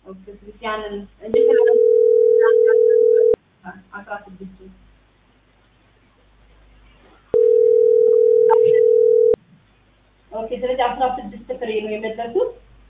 ኦኬ ስለዚህ ያንን እንዴት አስራ ስድስቱ ኦኬ ስለዚህ አስራ ስድስት ፍሬ ነው የመለሱት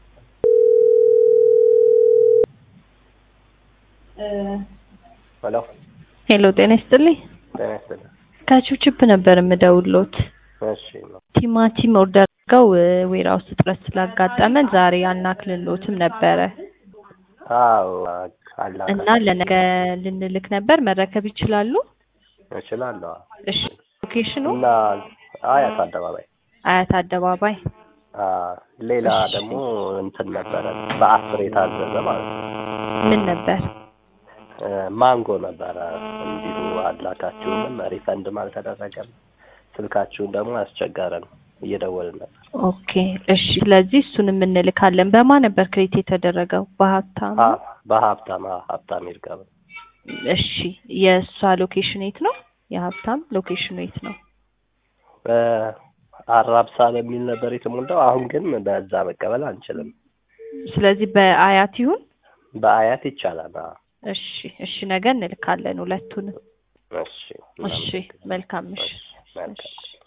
እ ሄሎ ሄሎ ጤና ይስጥልኝ። ጤና ይስጥልኝ። ከቺፕ ነበር የምደውሎት። እሺ ነው ቲማቲም ኦርደር አድርገው ዌራ ውስጥ እጥረት ስላጋጠመን ዛሬ አናክልሎትም ነበረ አዎ አላውቅም። እና ለነገ ልንልክ ነበር። መረከብ ይችላሉ? እችላለሁ። እሺ ሎኬሽኑ እና አያት አደባባይ አያት አደባባይ። አ ሌላ ደግሞ እንትን ነበረ በአስር የታዘዘ ማለት ነው። ምን ነበር? እ ማንጎ ነበረ እንዲሁ አላካችሁንም ሪፈንድም አልተደረገም። ስልካችሁን ደግሞ አስቸገረን እየደወልን ነበር። ኦኬ እሺ። ስለዚህ እሱንም እንልካለን። በማ ነበር ክሬት የተደረገው? በሀብታም አ በሀብታም አ ሀብታም ይርጋብ እሺ። የእሷ ሎኬሽን የት ነው? የሀብታም ሎኬሽኑ የት ነው? እ አራብሳ በሚል ነበር የተሞላው። አሁን ግን በዛ መቀበል አንችልም። ስለዚህ በአያት ይሁን። በአያት ይቻላል። አ እሺ እሺ። ነገ እንልካለን ሁለቱንም። እሺ እሺ መልካም እሺ መልካም